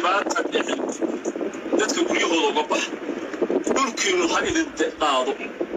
dhibaata dhicin dadka guryahooda uga bax dhulkiinnu ha idin qaado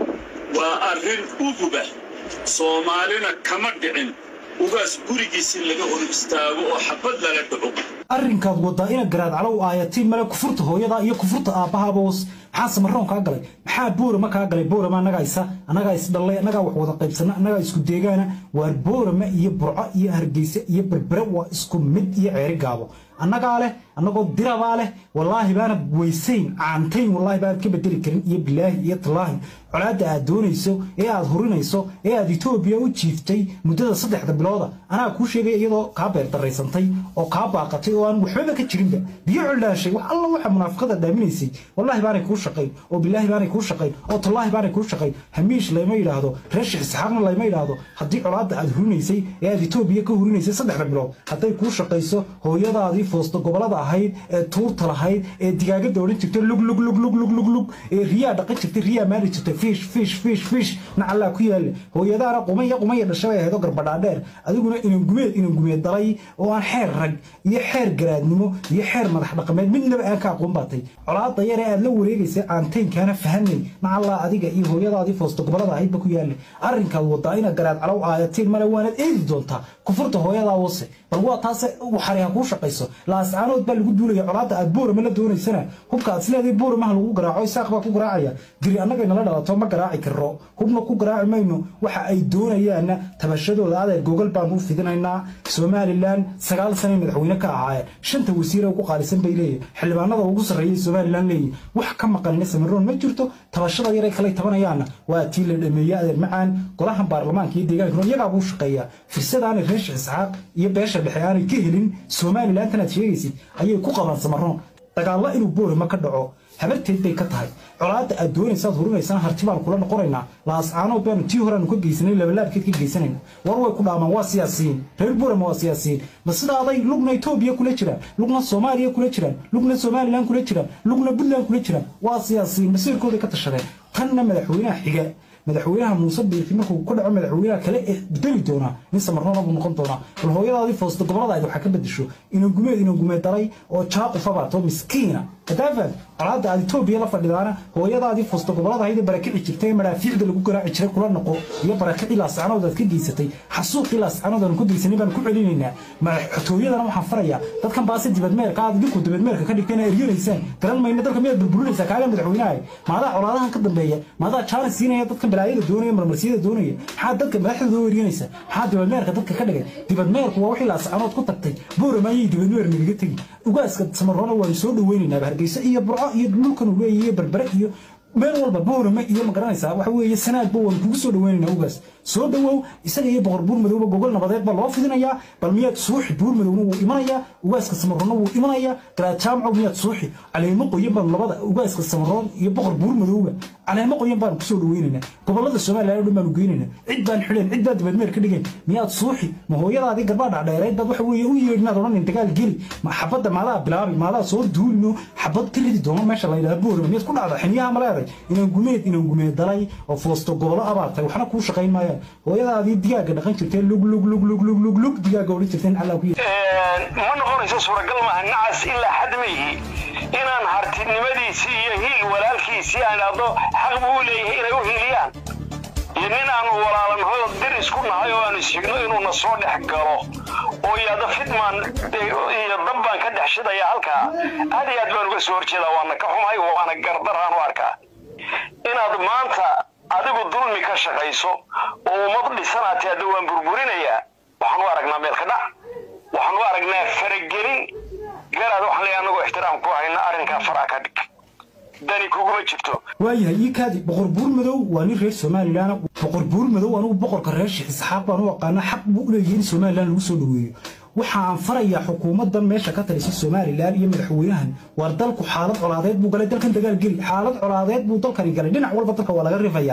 waa arrin uguba soomaalina kama dhicin ugaas gurigiisii laga hor istaago oo xabad lala dhaco arrinkaad waddaa ina garaad calow aayatiin male kufurta hooyada iyo kufurta aabbahaboos maxaa samaroon kaa galay maxaa boorama kaa galay boorama annagaa isa annagaa isdhallay annagaa wax wada qaybsana annagaa isku deegaana waar boorama iyo burco iyo hargeysa iyo berbere waa isku mid iyo ceeri gaabo annagaa leh annagoo dirabaa leh wallaahi baanad weysayn caantayn wallaahi baanad ka bedeli karin iyo bilaahi iyo tallaahi colaadda aad doonayso ee aad hurinayso ee aad etoobiya u jiiftay muddada saddexda bilooda anaa kuu sheegaya iyadoo kaa beerdaraysantay oo kaa baaqatay oo aan waxbaba ka jirinba biyo coldhaashay wax alla waxa munaafiqada dhaaminaysay wallaahi baanay kuu shaqayn oo bilaahi baanay kuu shaqayn oo tallaahi baanay kuu shaqayn hamiish layma yidhaahdo reesh isxaaqna layma yidhaahdo haddii colaadda aad hurinaysay ee aad etoobiya ka hurinaysay saddexda bilood hadday kuu shaqayso hooyadaadii foosto gobolada ahayd ee tuurta lahayd ee digaagada odhan jirtay lug lug lug lug lug lug lug ee riyaa dhaqan jirtay riyaa maali jirtay fish fish fish fish nacallaa ku yaalla hooyadaana qumaya qumaya dhashay ay ahayd oo garbadhaadheer adiguna inan gumeed inan gumeed dalay oo aan xeer rag iyo xeer garaadnimo iyo xeer madax dhaqameed midnaba aan ka aqoon baatay colaadda yar ee aad la wareegaysay caantaynkaana fahanay nacallaa adiga iyo hooyadaadii foosto gobolada ahaydba ku yaalla arrinkaad wadaa inaad garaad calow aayatiin male waanaad eedi doontaa kufurta hooyadaa wose bal waa taase waxari ha kuu shaqayso laascaanood baa lagu duulaya colaadda aad boorama la doonaysana hubka aad isleedahay booramaha lagu garaaco isaaq baa ku garaacaya diri annagay nala dhalato ma garaaci karo hubna ku garaaci mayno waxa ay doonayaanna tabashadooda adeer gogol baan u fidinaynaa somalilan sagaal sane madaxweyne ka ahaayeen shanta wasiire ugu qaalisan bay leeyihin xildhibaanada ugu sarreeyay somalilan leeyihin wax ka maqanina samaroon ma jirto tabashada yaray kalay tabanayaanna waa tii la dhameeyey adeer macaan golahan baarlamaanka iyo deegaanka iyagaa buu shaqeeyaa firsadaanay reesh isxaaq iyo beesha dhexe aanay ka helin somalilan tanaad sheegaysid ayay ku qabaan samaroon dagaalla inuu boorama ka dhaco habarteed bay ka tahay colaadda aad doonaysaad hurinaysaan harti baan kula noqonaynaa laascaanood baanu tii horeanu ka geysanay labalaabkeed ka geysanayna war way ku dhaamaan waa siyaasiyiin reer boorama waa siyaasiyiin ma sidaaday lugna etoobiya kula jiraan lugna soomaaliya kula jiraan lugna somalilan kula jiraan lugna puntland kula jiraan waa siyaasiyiin masiirkooday ka tashadeen tanna madaxweynaha xiga madaxweynaha muuse biirki markuu ku dhaco madaxweynaha kale ee bedeli doonaa nin samarnoona buu noqon doonaa bal hooyadaadii foosto goboladaadi waxaa ka bedesho inan gumeed inan gumeed dalay oo jaaqufa baato miskiina kadaafan colaadda aad etoobiya la fadhidaana hooyadaadii foosto gobolada ahayd ee barakici jirtay ee madhaafiicda lagu garaaci jiray kula noqo iyo barakicii laascanood aad ka geysatay xasuuqii laascanood aanu ku geysanay baan ku celinaynaa madaxtooyadana waxaan farayaa dadkan baase dibadmeerka aad idinku dibadmeerka ka dhigtayna eryanaysaan garan mayna dalka miyaad burburinaysaa kaaga madaxweynaha maadaa colaadahan ka dambeeya maadaa jaaris siinaya dadkan balaayada doonaya marmarsiyada doonaya maxaa dadka madaxdooda u eryanaysaa maxaa dibadmeerka dadka ka dhigay dibadmeerku waa wixii laascanood ku tagtay boorama ayay dibadmeer nagaga tegi ugaaska samaroona waanu soo dhaweynaynaa hargeysa iyo burco iyo dhulkan uu leeyahay iyo berbere iyo meel walba boorama iyo ma garanaysaa waxa weeye sanaadba waanu kugu soo dhaweynaynaa ugaas soo dhawow isaga iyo boqor buur madowba gogol nabadeed baa loo fidinayaa bal miyaad suuxi buur madowna wuu imanayaa ugaaska samaroonna wuu imanayaa garaad jaamcow miyaad suuxi caleemo qoyan baan labada ugaaska samaroon iyo boqor buur madowba caleemo qoyan baanu kusoo dhaweynaynaa gobolada somaliland oo dhan baanu geynaynaa cid baan xidheen cid baa dibadmeer ka dhigeen miyaad suuxi ma hooyadaadii garbaa dhacdheereed baad waxa weeye u yeedhinaad odhanin dagaal geli ma xabadda maadaa bilaabi maadaa soo duulino xabad ka ridi doono meesha la yidhaha boorama miyaad ku dhacda xiniyaha ma leeday inaan gumeed inaan gumeed dalay oo foosto gobolo abaartay waxna kuu shaqayn maayaan hooyadaadii digaaga dhaqan jirteen lug lug lug lug lug lug lug digaaga odhan jirteen allaa ku ma noqonayso suuragal maaha nacas ilaa xad mayhi inaan hartinimadiisii iyo hiil walaalkiisii aan idhaahdo xaq buu u leeyahay inay u hiiliyaan iyo nin aanu walaalanhoyo dir isku nahay oo aanu isxigno inuuna soo dhex galo oo yidhahdo fidmaan iyo dab baan ka dhex shidaya halkaa aad iyo aad baan uga soo horjeedaa waana ka xumahay waana gardaraan u arkaa inaad maanta adigu dulmi ka shaqayso oo ummad dhisanaati hadda waan burburinayaa waxaan u aragnaa meel ka dhac waxaan u aragnaa faragelin garaad waxaan leeyahay anagoo ixtiraam ku hayna arrinkaa faraa ka dhig dani kuguma jirto waayahay ii kaadi boqor buur madow waa nin reer somalilan boqor buur madow anigu boqorka reer sheekh isxaaq baan u aqaana xaq buu u leeyahay in somalilan lagu soo dhaweeyo waxa aan farayaa xukuumaddan meesha ka talisa somalilan iyo madaxweynahan waar dalku xaalad colaadeed buu galay dalkan dagaal geli xaalad colaadeed buu dalkani galay dhinac walba dalka waa laga rifayaa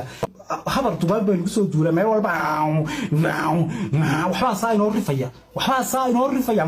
habar dugaag baa lagu soo duula meel walba waxbaa saa inoo rifaya waxbaa saa inoo rifaya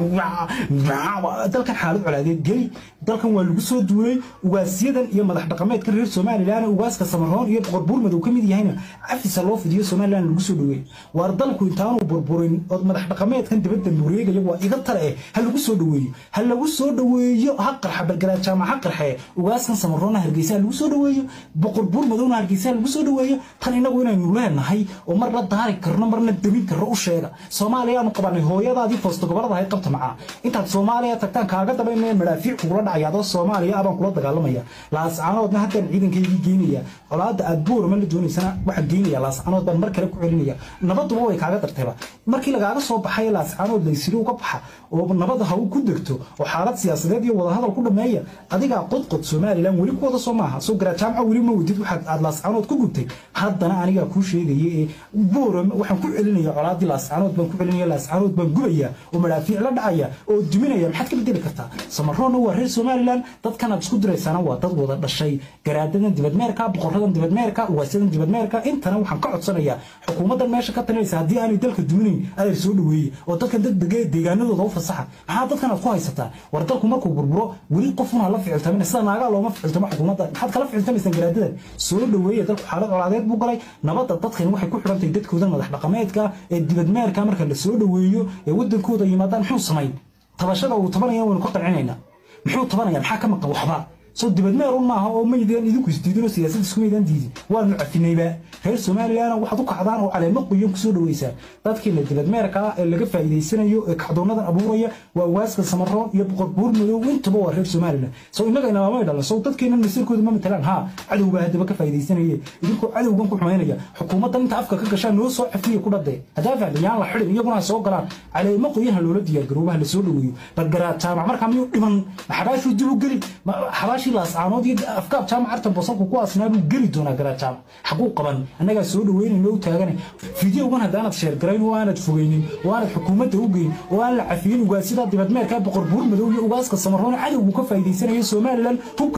dalkan xaalad colaadeed geli dalkan waa lagu soo duulay ugaasyadan iyo madax dhaqameedkan reer somalilan ugaaska samaroon iyo boqor buurmadow ka mid yahayna cafisa loo fidiyo somalilan lagu soo dhaweeyey waar dalku intaanu burburin ood madax dhaqameedkan dibadda nureegaya waa iga tale eh ha lagu soo dhaweeyo ha lagu soo dhaweeyo ha qarxa balgaraad jaamac ha qarxe ugaaskan samaroonna hargeysa ha lagu soo dhaweeyo boqor buurmadowna hargeysa ha lagu soo dhaweeyo tan inagu inaynu leenahay oo mar la daari karno marna demin karno u sheega soomaaliyaanu qabanay hooyadaadii foosto gobolada hay qabta macaa intaad soomaaliya tagtaan kaaga dabaynaya madhaafiic kugula dhacaya adoo soomaaliya abaan kula dagaalamaya laascaanoodna haddaan ciidankaygii geynaya colaadda aad boorama la doonaysana waxaa geynaya laascaanood baan mar kale ku celinaya nabaduba way kaaga dartayba markii lagaaga soo baxay laascaanood laysiri uga baxa oo nabada ha ku degto oo xaalad siyaasadeed iyo wadahadal ku dhameeya adigaa qodqod somalilan weli ku wada soo maaha soo garaa jaamca weli ma wadid waxaad aad laascaanood ku gubtay haddana anigaa kuu sheegaya ee booram waxaan ku celinaya colaadii laascaanood baan ku celinaya laascaanood baan gubaya oo madhaafiic la dhacaya oo duminaya maxaad ka bedeli kartaa samaroonna waa reer somalilan dadkanaad isku diraysaana waa dad wada dhashay garaadadan dibadmeerka boqoradan dibadmeerka ugaasyadan dibadmeerka intana waxaan ka codsanayaa xukuumaddan meesha ka talinaysa haddii aanay dalka duminayn adeer soo dhaweeye oo dadkan degdega deegaanadooda u fasaxa maxaa dadkan aad ku haysataa war dalku markuu burburo weli qofun ha la ficiltamin sida naagaa looma ficiltamo xukuumadda maxaad kala ficiltamaysaan garaadadan soo dhaweeye dalku xaalad colaadeed buu galay nabadda dadkan waxay ku xidhantahay dadkoodan madax dhaqameedka ee dibadmeerka marka la soo dhaweeyo ee wadankooda yimaadaan muxuu samayn tabashada uu tabanaya waynu ka qancinaynaa muxuu tabanaya maxaa ka maqan waxba soo dibadmeer un maaha oo maydaan idinku isdiidin oo siyaasad isku maydaan diidin waanu cafinayba reer somalilan waxaad u kacdaan oo caleemo qoyan kusoo dhaweysaan dadkiina dibadmeerka ee laga faa'iidaysanayo ee kacdoonadan abuuraya waa waaska samaroon iyo boqor buur madow intaba waa reer somalilan soo innaga inamamay dhalan soo dadkeena nasirkooda ma matalaan haa cadow baa haddaba ka faa'iidaysanaye idinkoo cadowgan ku xumaynaya xukuumaddan inta afka ka gashaan noo soo cafiya ku dhadee haddaa fahda yaan la xidhin iyaguna ha soo galaan caleemo qoyan ha loola diyaargarooba ha la soo dhaweeyo balgaraad jaamac markaa miyuu dhiman xabaashuu dib u geli xabaashii laascaanood iyo afkaab jaamac artan bosanku ku asnaa buu geli doonaa garaad jaamac xaguu qaban annagaa soo dhaweynayno u taagane fideogan haddaanad sheergarayn oo aanad fogeynin oo aanad xukuumadda u geyn oo aan la cafiyin ugaasida dibadmeerka boqor buur madow iyo ugaaska samaroon cadowgu ka faa'iidaysanayo somalilan